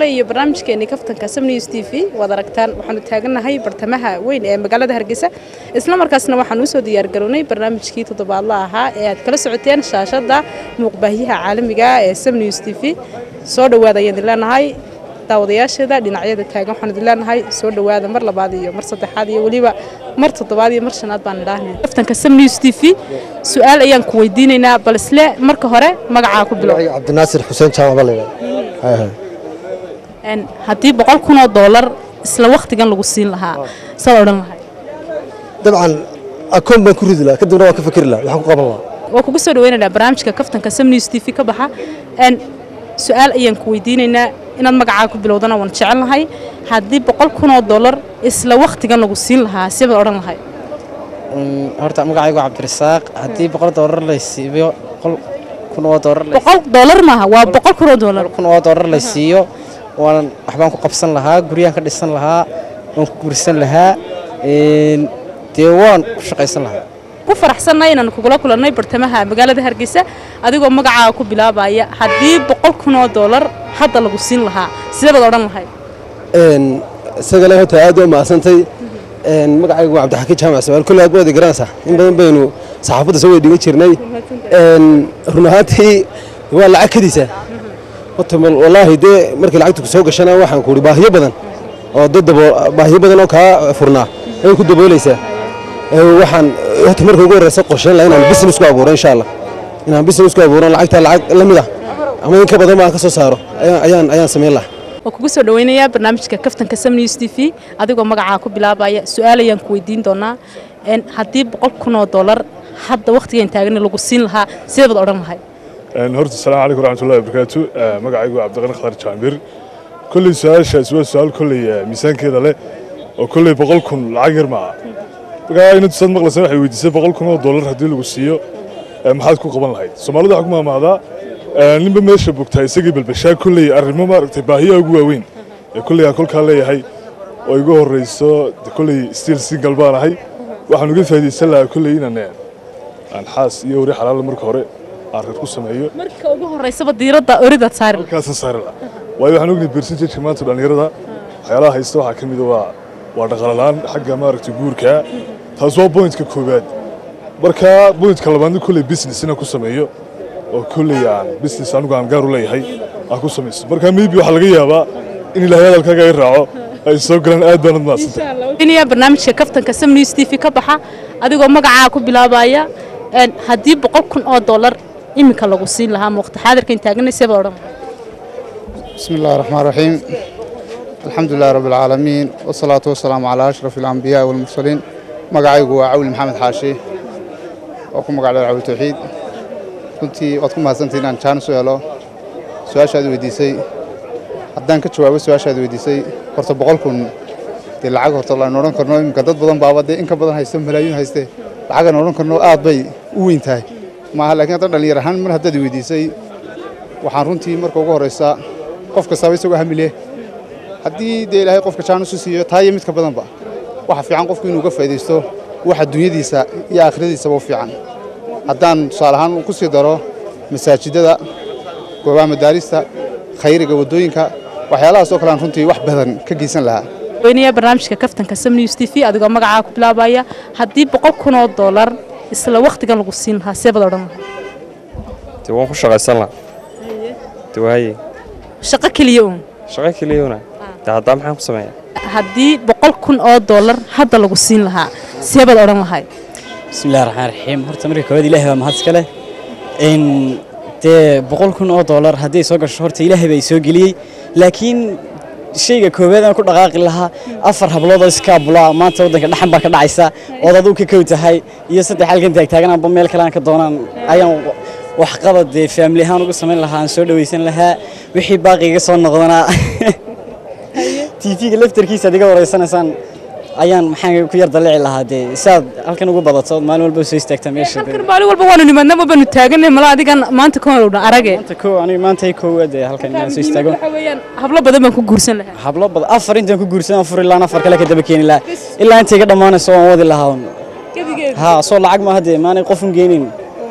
kale iyo barnaamijkeennii kaftanka sam news t v waad aragtaan waxaanu taagannahay bartamaha weyn ee magaalada hargeysa isla markaasna waxaan usoo diyaargarownay barnaamijkii toddobaadla ahaa ee aad kala socoteen shaashadda muuqbaahiyaha caalamiga ee sam news t v soo dhowaada ayaan idin leenahay daawadayaasheeda dhinacyada taagan waxaan idin leenahay soo dhowaada mar labaad iyo mar saddexaad iyo weliba mar toddobaad iyo mar shanaad baan idhaahnay kaftanka sam news t v su-aal ayaan ku weydiinaynaa bal isle marka hore magacaa ku bilow cabdinaasir xuseen jaamac baa layidhahda Een, haddii boqol kun oo doolar isla wakhtigan lagu siin lahaa saad odhan lahay dabcan akoon baan ku ridi lahaa kadibna waan ka fikri lahaa waxaan ku qaban lahaa waa kugu soo dhaweynaynaa barnaamijka kaftanka sam news t v ka baxa Een, su-aal ayaan ku weydiinaynaa inaad magacaa ku bilowdana waan jecel lahay haddii boqol kun oo doolar isla wakhtigan lagu siin lahaa sibaad odhan lahay horta magacaygu cabdirasaaq haddii boqol doolar la siiyo boqol kun oo doolar la boqol doolar maaha waa boqol kun oo doolar kun oo doolar la siiyo waan waxbaan ku qabsan lahaa guryaan ka dhisan lahaa waan ku guursan lahaa een, dee waan ku shaqaysan lahaa ku faraxsannahay inaan kugula kulannay bartamaha magaalada hargeysa adigoo magacaa ku bilaabaya haddii boqol kun oo doolar hadda lagu siin lahaa sideebaad odhan lahay isagale horta aad u mahadsantay magacaygu waa cabdixakiin jaamac sabaal kolle aad waadi garanaysaa in badan baynu saxaafadda soo weydigan jirnay run ahaantii waa lacag kadiisa horta mal- wallaahi dee markii lacagta ku soo gashana waxaan ku ihi baahiyo badan oo dad dabo baahiyo badan oo kaa furnaa ayay ku daboolaysaa Ee, waxaan horta marka ugu horreysa qorsheyn lahaa inaan business ku abuuro insha allah inaan business ku abuuro lacagta lacag la mid ah ama in ka badan baan ka soo saaro ayaan ayaan ayaan samayn lahaa waa kugu soo dhaweynayaa barnaamijka kaftanka sam news t v adigoo magacaa ku bilaabaya su-aal ayaan ku weydiin doonaa Een, haddii boqol kun oo doolar hadda wakhtigan taagan lagu siin lahaa sideebaad odhan lahay Een, horta asalaamu calaykum waraxmatullahi wabarakaatu Eh, magacaygu waa cabdiqani khadar jaambir kolley su-aashaas waa su-aal kolley eh, miisaankeeda leh oo kolley boqol kun lacag yar maaha markaa inad saad maqlaysa waxay weydiisay boqol kun oo dollar haddii lagu siiyo eh, maxaad ku qaban lahayd soomaalida waxaa ku maamaadaa eh, ninba meesha bogtaa isagii balbashaa kolley arrimo maaragtay baahiyaha ugu waaweyn ee kolley aan kolkaa leeyahay oo igu horreyso de kolley stiil single baan ahay waxaan uga faa'iidaysan lahaa kolley inaan eh, aan xaas iyo wari xalaal marka hore aan reer ku sameeyo marka ugu horeysaba diiradda oridaad saari lahayd. halkaasaan saari lahaa waayo waxaan ognahay percentage maanta dhallinyarada waxyaalaha haysta waxaa ka mida waa waa dhaqaalalaan xagga maaragtay guurka taas waa pointka koowaad marka pointka labaadna kolley business inaan ku sameeyo oo kolley aan business anigu aan gaar u leeyahay aan ku samaysto marka maybe waxaa laga yaabaa in ilaahay hadalkaaga ay raaco ay soo galaan aad baanad mahadsantay weydiinayaa barnaamijka kaftanka sam news t v ka baxa adigoo magacaa ku bilaabaya Een, haddii boqol kun oo doolar iminka lagu siin lahaa ma waqti xaadirkan taaganay sideebaad odhan lahay بسم الله الرحمن الرحيم الحمد لله رب العالمين والصلاة والسلام على أشرف الأنبياء والمرسلين magacaygu waa cawli maxamed xaashi oo ku magacdhada cawli tawxiid runtii waad ku mahadsantahay inaan jaanis u helo su-aashaad weydiisay haddaan ka jawaabo su-aashaad weydiisay horta boqol kun dee lacag horta laan odhan karno iminka dad badan baaba dee in ka badan haysta malaayiin hayste lacagaan odhan karno aad bay u weyn tahay maaha laakiin hadda dhallinyar ahaan mar haddaad weydiisay waxaan runtii marka ugu horeysa qof kastaba isagoo hamile haddii dee ilaahay qofka jaanis u siiyo taa iyo mid ka badanba waxa fiican qofku inuu uga faa'iidaysto waxa dunyadiisa iyo aakhiradiisaba u fiican haddaan tusaale ahaan ku sii daro masaajidada goobaha madaarista khayriga waddooyinka waxyaalahaas oo kale aan runtii wax badan ka geysan lahaa weynayaa barnaamijka kaftanka sam news t v adigoo magacaa ku bilaabaya haddii boqol kun oo doolar isla wakhtigan lagu siin lahaa sideebaad odhan lahay dee waan ku shaqaysan lahaa dee waaye shaqo keliya uun shaqo keliyona dee haddaa maxaan ku sameeyaa haddii boqol kun oo doolar hadda lagu siin lahaa sideebaad odhan lahay بسم الله الرحمن الرحيم horta marka koowaad ilaahay baa mahad iska leh in dee boqol kun oo doolar haddii soo gasho horta ilaahay baa i soo geliyey laakiin shayga koowaad aan ku dhaqaaqi lahaa afar hablood oo iska abulaa maanta waddanka dhaxan baa ka dhacaysa ood aduu ka kow tahay iyo saddex halkan taagtaagananba meel kale aan ka doonaan ayaan waxqabad dee faamili ahaan ugu samayn lahaa aan soo dhawaysan lahaa wixii baaqiga soo noqdanaa tv-ga laftarkiisa ad iga wareysanaysaan ayaan maxaan ku yar dalici lahaa dee siaad halkan ugu badato maalin walba soo istaagtaa meesha dee. halkan maalin walba waanu nimaadna ma baanu taaganay mala adigan maanta ka hor arage maanta koo aniga maanta ay koowaad ee halkan inaan soo istaago waxa weeyaan hablo badan baan ku guursan lahaa hablo badan afar intaan ku guursan afar ilaa afar kale ka daba keeni lahaa ilaa intay ka dhammaanayso waan wadi lahaa un. ha soo lacag maaha dee maanay qofun geynin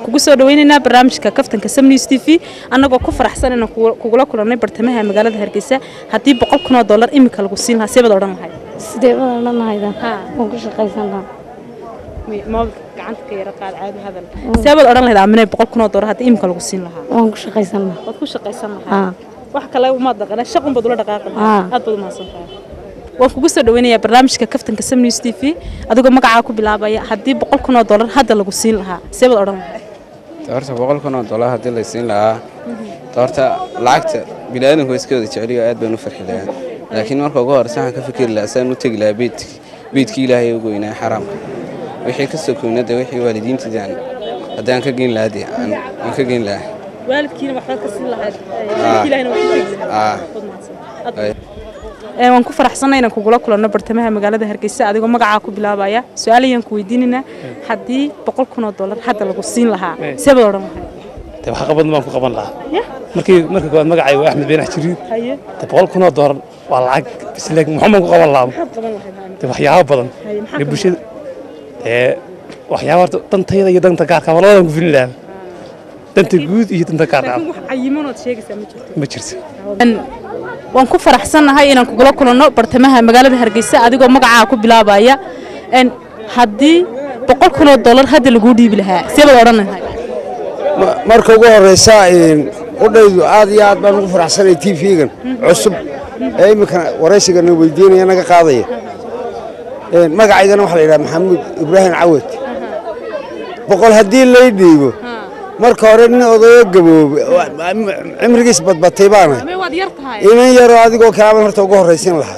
kugu soo dhaweynaynaa barnaamijka kaftanka sam news t v annagoo ku faraxsan inaan kugu- kugula kulannay bartamaha magaalada hargeysa haddii boqol kun oo dollar iminka lagu siin lahaa seebaad odhan lahayd sidee badan dhanahaydan Ha. waan ku shaqaysan lahaa mobilka gacanta ka yara qaad caadi hadal seebaad odhan lahayd aaminay boqol kun oo dollar haddii iminka lagu siin lahaa waan ku shaqaysan lahaa waad ku shaqaysan Ha. lahaa wax kale umaad dhaqana shaqun baad ula dhaqaaqi lahaa Ha. aad baad umahadsan tahay waan kugu soo dhaweynayaa barnaamijka kaftanka sam news t v adigoo magacaa ku bilaabaya haddii boqol kun oo dollar hadda lagu siin lahaa seebaad odhan lahayd horta boqol kun oo dollar haddii la siin lahaa horta lacagta biniaadanku iska wada jeceliyo aad baan u farxi lahaa laakiin marka ugu horeysa waxaan ka fikiri lahaa saan u tegi lahaa beedki beedkii ilaahay ugu weynaa xaraamka wixii ka sokoyna de wixii waalidiintii aan haddii aan ka geyn lahaa dee aan aan ka geyn lahaa waalidkiina waxbaad ka siin lahayd Ah. ilaahina waa ku tegi lahayd Ah. Waad mahadsan. Aad Ay. Ee, waan ku faraxsanay inaan kugula kulanno bartamaha magaalada hargeysa adigoo magacaa ku bilaabaya su-aal ayaan ku weydiinaynaa haddii boqol kun oo dollar hadda lagu siin lahaa seebaad odhan lahayd de wax qabad baan ku qaban lahaa Ya. markii markii koowaad magacay waa axmed beenax jiriid haye de boqol kun oo doolar waa lacag bis laakiin muxuu baan ku qaban lahaa maxaad qaban lahayd Aamin? de waxyaabo badan Haye, maxaa ee ka bulshada ee waxyaabo horta dantayda iyo danta gaarka ama labadan ku filin lahaa danta guud iyo danta gaarka laakiin wax cayimanood sheegaysaa ma jirto ma jirto Een, waan ku faraxsannahay inaan kugula kulanno bartamaha magaalada hargeysa adigoo magacaa ku bilaabaya Een, haddii boqol kun oo dollar hadda laguu dhiibi lahaa seebaad odhan lahayd Ma- marka ugu horeysa een, udhaydu aad iyo aad baan ugu faraxsanay t v-gan cusub ee iminka waraysigana weydiinaya naga qaadaya Een, magacaygana waxaa la yidhaha maxamuud ibraahim cawad boqol haddii lay dhiibo marka hore nin odayo gaboobe wa- cimrigiis badbatay baana Amee waad yar tahay inan yaroo adigoo kalaaban horta ugu horraysin lahaa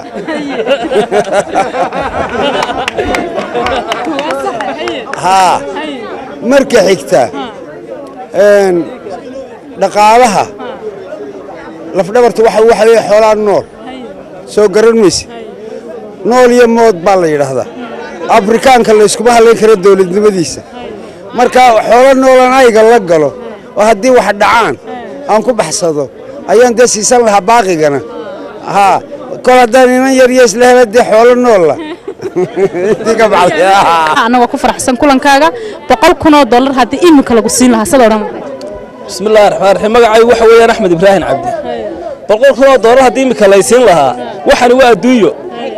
haa marka xigta een, dhaqaalaha lafdhabarta waxa waxa weeye xoolaa nool soo garan mayse nool iyo mood baa la yidhaahdaa afrikaanka layskuma halayn karo dowladnimadiisa marka xoolo noolan ayga la galo oo haddii wax dhacaan aan ku baxsado ayaan dee siisan lahaa baaqigana haa kol haddaan inan yar iyo isla hela dee xoolo noolla intii ka baxday annagoo ku faraxsan kulankaaga boqol kun oo dollar haddii iminka lagu siin lahaa sad odhan lahayd بسم الله الرحمن الرحيم مقعي waxa weeyaan Axmed Ibrahim Cabdi boqol kun oo doolar hadii imika la siin lahaa waxan waa adduunyo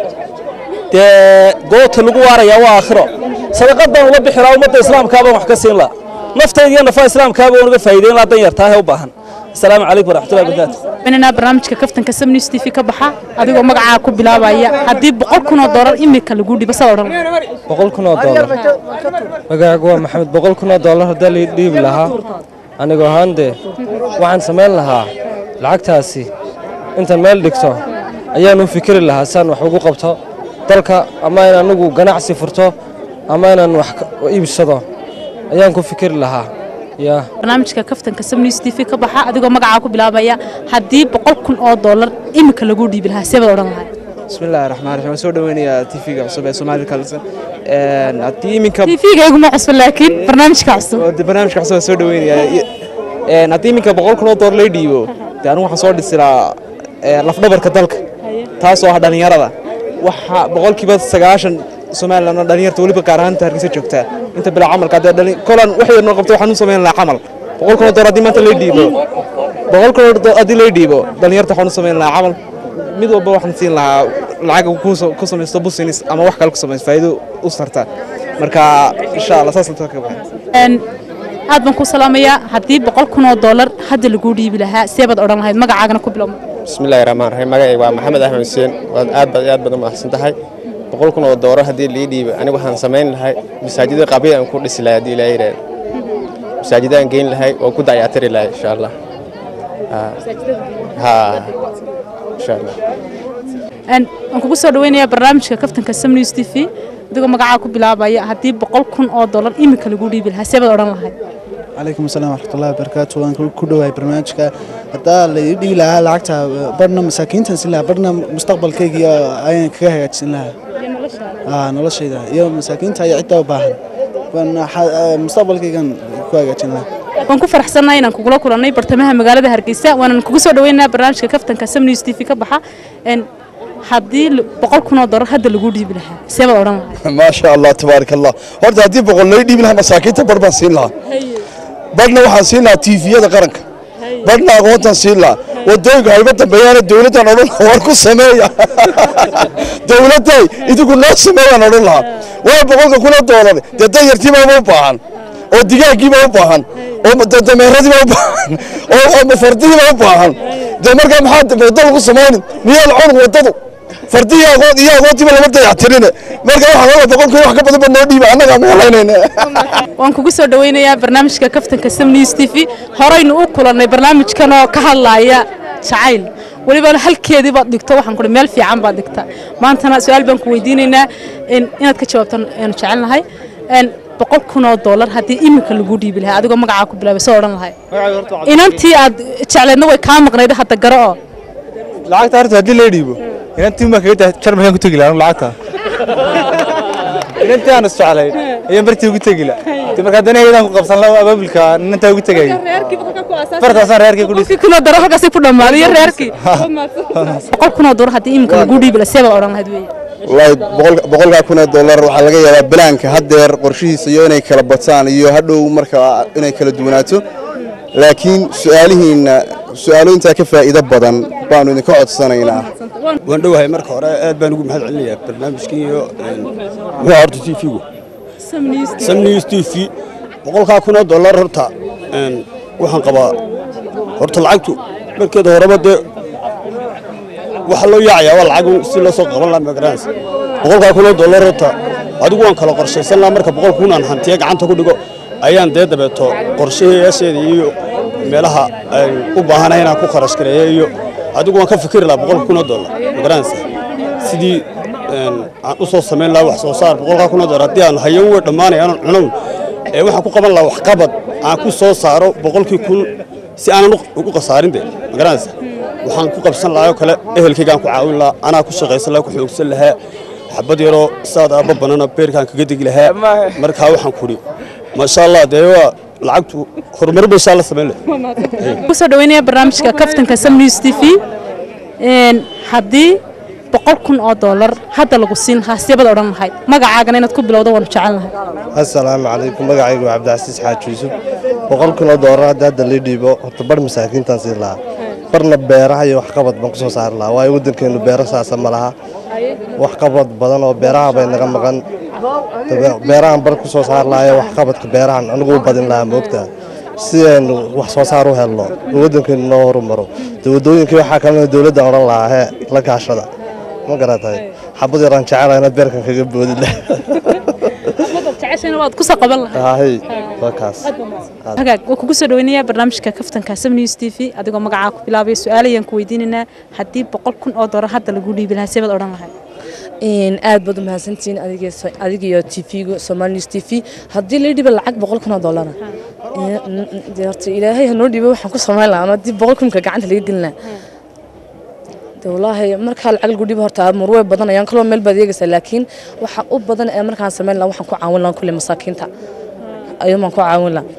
de goobta lagu waaraya waa aakhiro sadaqadan ula bixira ummadda islaamka baan wax ka siin lahaa naftayda iyo nafa islaamka baan uga faa'iideyn lahaa dan yartaa ee u baahan السلام عليكم ورحمة الله وبركاته inanaa barnaamijka kaftanka sam news t v ka baxa adigoo magacaa ku bilaabaya haddii boqol kun oo dollar iminka lagu dhibo sad odhan lahayd boqol kun oo doolar magacaagu waa maxamed boqol kun oo doolar haddii la dhiibi lahaa anigoo ahaan dee waxaan samayn lahaa lacagtaasi intaan meel dhigto ayaan u fikiri lahaa saan wax ugu qabto dalka ama in anigu ganacsi furto ama inaan wax ka- iibsado ayaan ku fikiri lahaa yaa barnaamijka kaftanka sam news t v ka baxa adigoo magacaa ku bilaabaya haddii boqol kun oo dollar iminka lagu dhiibi lahaa seebaad odhan lahayd بسم الله الرحمن الرحيم waan soo dhaweynayaa TV-ga cusub ee Somali Kalsan een haddii iminka tv-ga iguma cusub laakiin barnaamijka cusub oo barnaamijka cusub aan soo dhaweynayaa een haddii iminka boqol kun oo doolar lay dhiibo dee anigu waxaan soo dhisi lahaa ee, lafdhabarka dalka taasoo ah dhalinyarada waxa boqolkiiba sagaashan Somaliland dhalinyarta weliba gaar ahaan hargeysa joogtaa inta bilaa camalka haddii dhalin kolan wax yar noo qabto waxaan u samayn lahaa camal boqol kun oo doolar haddii maanta lay dhiibo boqol kun oo doolar haddii lay dhiibo dhalinyarta waxaan u samayn lahaa camal mid walba waxaan siin lahaa lacag uu ku soo- ku samaysto business ama wax kale ku samaysto faa'iido u sarta marka insha Allah saas inta ka baxay Een, aad baan ku salaamayaa haddii boqol kun oo dollar hadda lagu dhiibi lahaa seebaad odhan lahayd magacaagana ku bilow بسم الله الرحمن الرحيم magacayga waa maxamed axmed xuseen waad aad baad aad baad u mahadsan tahay boqol kun oo doolar haddii lii dhiibo anigu waxaan samayn lahay masaajida qabiil aan ku dhisi lahay haddii ilaahay yidhaahdo masaajida aan geyn lahay oo ku dayactiri lahay insha allah Ha. ha insha allah Een, waan kugu soo dhaweynayaa barnaamijka kaftanka sam news t v adigoo magacaa ku bilaabaya haddii boqol kun oo dollar iminka lagu dhiibi lahaa seebaad odhan lahayd calaykum asalaam waraxmatullahi wabarakaatu waan ku dhowahay barnaamijka haddaa la ii dhigi lahaa lacagta barna masaakiintan siin lahaa barna mustaqbalkayga iyo ayaan kaga hagaajin lahaa Aa, noloshayda iyo masaakiinta iyo cidda u baahan Waan xa- aa, mustaqbalkaygan ku hagaajin lahaa waan ku faraxsannahay inaan kugula kulannay bartamaha magaalada hargeysa waanan kugu soo dhaweynayaa barnaamijka kaftanka sam news t v ka baxa Een, haddii l- boqol kun oo dollar hadda lagu dhiibi lahaa seebaad odhan lahayd ما شاء الله تبارك الله horta haddii boqol lay dhiibi lahaa masaakiinta bar baan siin lahaa badhna waxaan siin lahaa tiifiyada qaranka badhna aqoontaan siin lahaa wadooyinka hayba dambeeyaana dowladdan odhan lahaa war ku sameeya dowladday idigu noo sameeyaan odhan lahaa waa boqolka kuna doolar dee danyartiibaa u baahan oo digaaggiiba u baahan oo dameeradiiba u baahan oo fardihiiba u baahan dee markaa maxaa wadda lagu samaynin miyaa la cunug waddadu fardihi aqoon iyo aqoontiiba lama dayactirine marka waxaa oga boqolkii wax ka badan ba noo dhiiba annagaa meelaynayna waan kugu soo dhaweynayaa barnaamijka kaftanka sam news t v horeynu u kulannay barnaamijkan oo ka hadlaaya jacayl weliba halkeedii baad dhigto waxaan kuhi meel fiican baad dhigta maantana su-aal baan ku weydiinaynaa inaad ka jawaabtan aanu jecelnahay boqol kun oo doolar haddii iminka lagu dhiibi lahaa adigoo magacaa ku bilaabay soo odhan lahay inantii aad jecleedna way kaa maqnayd hadda garo oo lacagta horta haddii lee dhiibo inantii ma kaga tahay jar maxaan ku tegi lahaa lacagta inantii aan isjeclayn ayaan bartii ugu tegi lahaa de markaa danaheedaan ku qabsan lahaa abaabulka inantaa ugu tegayay fartaasaan reerkii ku dhis kunoo daro halkaasay ku dhammaaday iyo reerkii boqol kunoo doolar haddii iminka lagu dhiibi lahaa see baad odhan lahayd weeye wallaahi boqol- boqolkaa kun oo dollar waxaa laga yaabaa balaanka haddeer qorshihiisa iyo inay kala bataan iyo hadhow marka inay kala duwanaato laakiin su-aalihiinna su-aalo intaa ka faa'iido badan baanu idinka codsanaynaa waan dhowahay marka hore aad baan ugu mahad celinayaa barnaamijkii iyo muxuu horta t v-gu sam news t v boqolkaa kun oo dollar horta een, waxaan qabaa horta lacagtu markeeda horeba dee waxaa loo yaacayaa waa lacag si loo soo qaban lahaa magaranaysa boqolkaa kun oo dollar horta adigu waan kala qorshaysan lahaa marka boqol kun aan hantiya gacanta ku dhigo ayaan dee dabeeto qorshayaasheeda iyo meelaha aan u baahanahay inaan ku kharash gareeyo iyo adigu waan ka fikiri lahaa boqol kun oo dollar magaranaysa sidii een, aan u soo samayn lahaa wax soo saar boqolkaa kun oo dollar haddii aan hayo way dhammaanaya aanan cunown ee waxaan ku qaban lahaa waxqabad aan ku soo saaro boqolkii kun si aanan u- ugu khasaarin de magaranaysa waxaan ku qabsan lahaa oo kale ehelkaygaan ku caawin lahaa anaa ku shaqaysan lahaa ku xoogsan lahaa xabad yaroo saad aabba banana beerkaan kaga degi lahaa markaa waxaan kudhi maasha allah dee waa lacagtu horumar bay insha alla samayn lahay kusoo dhaweynaya barnaamijka kaftanka sam news t v haddii boqol kun oo doolar hadda lagu siin lahaa seebaad odhan lahayd magacaagana inaad ku bilowdo waanu jecel lahay asalaamu calaykum magacaygu waa cabdicasiis xaaji yuusuf boqol kun oo doolar hadda hadda lii dhiibo horta bar masaakiintaan siin lahaa barna beeraha iyo waxqabad baan ku soo saari lahaa waayo waddankeenu beero saasa ma laha waxqabad badan oo beeraha bay naga maqan dabe- beerahan bar ku soo saari lahaa ee waxqabadka beerahan anigu u badin lahaa moogtaa si aynu wax soo saar u helno oo waddankeenu noo horumaro de waddooyinkii waxaa kalena dowladda odhan lahaa hee la kaashada ma garatay xabad yaraan jecelahay inaad beerkan kaga boodi leh jeceshana waad kusoo qaban lahay hay waa kaas hagaag waa kugu soo dhaweynayaa barnaamijka kaftanka sam news t v adigoo magacaa ku bilaabaya su-aalayaan ku weydiinaynaa haddii boqol kun oo doolar hadda lagu dhiibi lahaa seebaad odhan lahayd aad baad u mahadsantihiin adigiyo t v-gu somaali news t v haddii la dhiba lacag boqol kun oo dollara dee horta ilaahay hanoo dhiibo waxaan ku samayn lahaa ama haddii boqol kunka gacanta laga gelin lahaa dee wallaahi markaa lacag lagu dhibo horta murwey badan ayaan kaloo meel baad eegaysaa laakiin waxa u badan ee markaan samayn lahaa waxaan ku caawin lahaa kulle masaakiinta ayuun baan ku caawin lahaa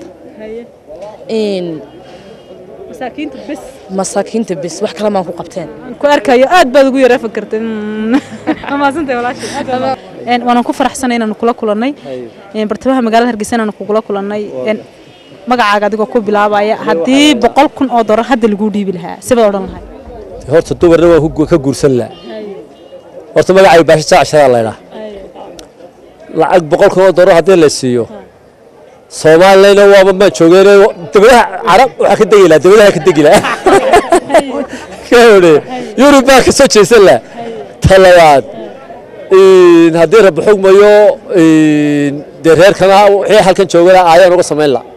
masaakiinta bes masaakiinta bes wax kale maan ku qabteen ku arkayo aad baad ugu yara fakartay amaasantay walaashay waanan ku faraxsanay inaanu kula kulannay bartamaha magaalada hargeysa inaanu kugula kulannay magacaaga adigoo ku bilaabaya haddii boqol kun oo doolar hadda lagu dhiibi lahaa sibaad odhan lahay horta dumarna waa ku- ka guursan laha horta magacay baasha jacshadaa laydhaa lacag boqol kun oo doolar haddii la siiyo soomaaliyana waaba maan joogeen dawladaha carab waxaa ka degi laha dawladaha ka degi laha kawde yurub baa ka soo jeesan laha ta labaad in haddii rabbi xugmayo in dee reerkana wixii halkan joogana aayaan uga samayn laha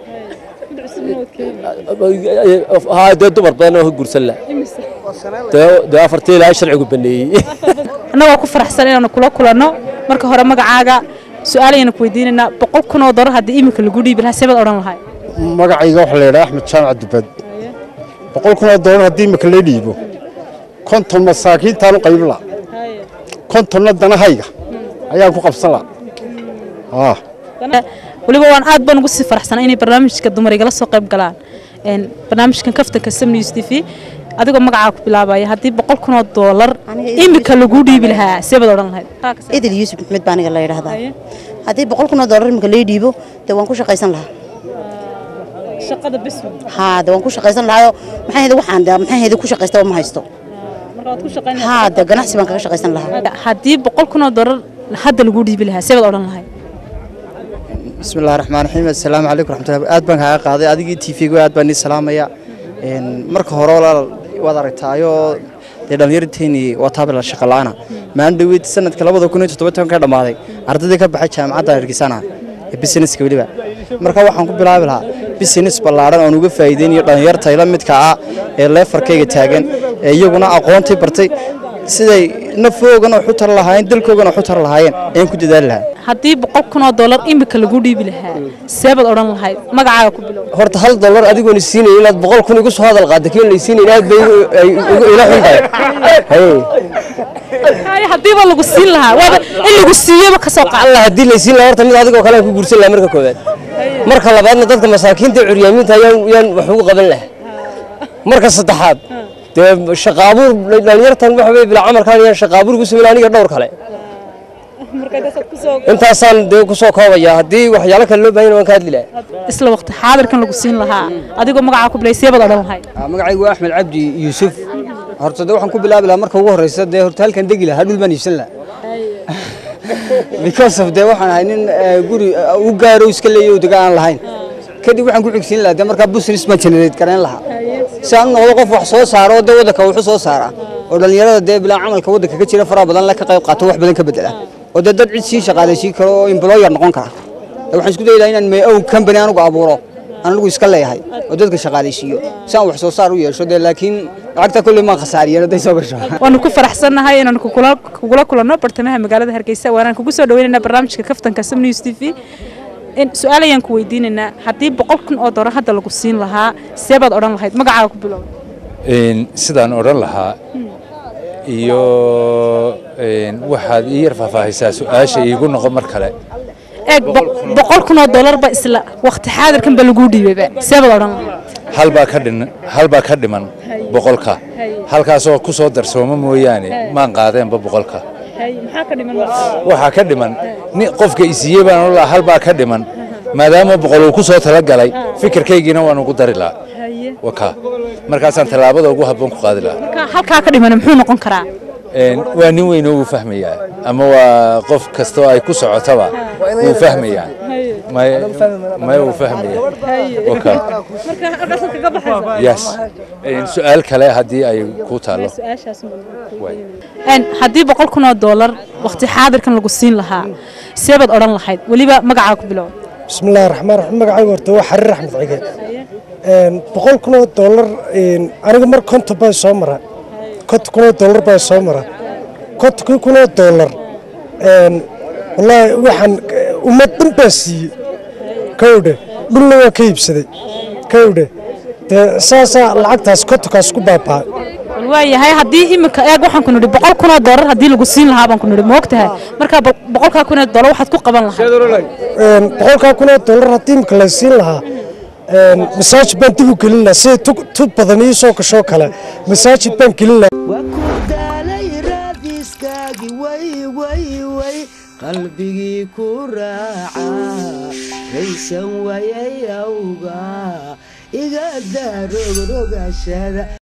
haa dee dumar badan oo ka guursan laha dee- dee afartii ilaa sharcigu baneeyey annagoo ku faraxsan inaanu kula kulanno marka hore magacaaga su-aalayanu ku weydiinaynaa boqol kun oo doolar haddii iminka lagu dhiibi lahaa seebaad odhan lahay magacayga waxaa la yidhaha axmed jaamac dubad boqol kun oo doolar haddii imika la dhiibo konton masaakiintaan u qaybin laha kontonna danahayga ayaan ku qabsan laha ah weliba waan aad baan ugu sii faraxsanaa inay barnaamijka dumar igala soo qayb galaan Een, barnaamijkan kaftanka sam news t v adigoo magacaa ku bilaabaya haddii boqol kun oo doolar iminka lagu dhiibi lahaa seebaad odhan lahayd idil yuusuf maxmed baa aniga la yidhaahdaa haddii boqol kun oo doolar imika lay dhiibo dee waan ku shaqaysan lahaa shaqada bes haa de waan ku shaqaysan lahaayoo maxay hedi waxaan de maxay hedi ku shaqaysta ma haysto marka waad ku shaqaynaysaa haa de ganacsi baan kaga shaqaysan lahaa haddii boqol kun oo doolar hadda lagu dhiibi lahaa seebaad odhan lahayd bismillahi raxmaan raxiim assalaamu calaykum raxmatullahi aad baan kaaga qaaday adigii tv-gu aad baan ii salaamaya Een, marka hore walaal waad aragtaayoo dee dhallinyarteennii waa taabila shaqa la'aana maalin dhaweyd sanadka labada kun iyo toddobaatan ka dhammaaday ardaydii ka baxay jaamacadda hargeysana ee businesska weliba marka waxaan ku bilaabi lahaa business ballaadhan oon uga faa'iideynayo dhallinyarta ila midka ah ee leefarkayga taagan ee iyaguna aqoontii bartay siday nafoogana wax u tar lahaayeen dalkoogana wax u tar lahaayeen ayaan ku dadaali lahaa haddii boqol kun oo doolar imika lagu dhiibi lahaa seebaad odhan lahayd magacaaga ku bilow horta hal dollar adigoon isiinay inaad boqol kun igu soo hadal qaadda keen la isiinay inaad bay igu- ay igu- ila xun tahay Haye. Haye, haddiiba lagu siin lahaa waaba in lagu siiyaba ka soo qaad allah haddii la isiin lahaa horta mid adigoo kale aan ku guursan lahaa marka koowaad marka labaadna dadka masaakiinta iyo curyaamiinta ayaan yaan wax ugu qaban lahaa marka saddexaad dee shaqa abuur dhalinyartan waxa weye bilaa camalkaan yaan shaqa abuur ugu sameyn aniga dhowr kale intaasaan dee ku soo koobaya haddii waxyaalo kale loo baahan waan ka hadli lahaa isla waqti xaadirkan lagu siin lahaa adigoo magacaa ku bilay seebaad odhan lahayd magacaygu waa axmed cabdi yuusuf horta de waxaan ku bilaabi lahaa marka ugu horeysa dee horta halkan degi lahaa dhul baan iibsan lahaa because of dee waxaan ahay nin eh, guri eh, u gaaro iska leeyo dega aan lahayn kadib waxaan ku xigsiin lahaa dee markaa business baan generate garayn lahaa si aan u noqdo qof wax soo saaro oo dee waddanka wuxu soo saara oo dhallinyarada dee bilaa camalka waddanka ka jira faraha badan le ka qayb qaato wax badan ka bedela oo dee dad cid sii shaqaalaysiin karo oo employer noqon kara Ee, waxaan isku dayi lahaa inaan may own company anugu abuuro aan anigu iska leeyahay oo dadka shaqaalaysiiyo si aan wax soo saar u yeesho dee laakiin lacagta kolley maan khasaariyeen hadday soo gasho waanu ku faraxsannahay inaanu kugula kugula kulanno bartamaha magaalada hargeysa waanaan kugu soo dhaweynaynaa barnaamijka kaftanka sam news t v in su-aal ayaan ku weydiinaynaa haddii boqol kun oo doolar hadda lagu siin lahaa seebaad odhan lahayd magacaaga ku bilow Een, sidaan odhan lahaa iyo een, waxaad ii yar faahfaahisaa su-aasha iigu noqo mar kale eeg bo- boqol kun oo doolar ba isla waqti xaadirkan ba laguu dhiibeyba seebaad odhan lahayd halbaa ka dhin halbaa ka dhiman boqolka halkaasoo ku soo darsooma mooyaane maan qaadeenba boqolka maxaa ka dhiman waxaa ka dhiman ni qofka isiiye baan odhan lahaa halbaa ka dhiman maadaama boqol uu ku soo talagalay fikirkaygiina waan ugu dari lahaa wakaa markaasaan tallaabada ugu habboon ku qaadi lahaa marka halkaa ka dhiman muxuu noqon karaa Een, waa nin weyn oo uu fahmayaa ama waa qof kastoo ay ku socotaba wuu fahmayaa may may uu fahmaya wakaa yes Een, su-aal kale haddii ay ku taalo Een, haddii boqol kun oo doolar waqti xaadirkan lagu siin lahaa seebaad odhan lahayd weliba magacaa ku bilow bismillahi raxmaan raxiim magacaygu horta waa xariir axmed cige Een, boqol kun oo doolar een, aniga mar konton baa soo mara konton kun oo doolar baa soo mara kontonkii kun oo doolar een, wallaahi waxaan eh, ummad dhan baa siiyey kowdhe dhulna waa ka iibsaday kowdhe dee saasaa lacagtaas kontonkaas ku baaba'ay bal waayahay haddii imika eeg waxaan ku nidhi boqol kun oo doolar haddii lagu siin lahaa baan ku nidhi ma ogtahay marka bo- boqolkaa kun oo doolar waxaad ku qaban lahayd Een, boqolkaa kun oo doolar haddii imika la siin lahaa een, masaajid baan dib u gelin lahaa sida tu- tu badan ii soo gashoo kale masaajid baan gelin lahaa qalbigii ku raaca raysan wayay awga iga daa rogrogashada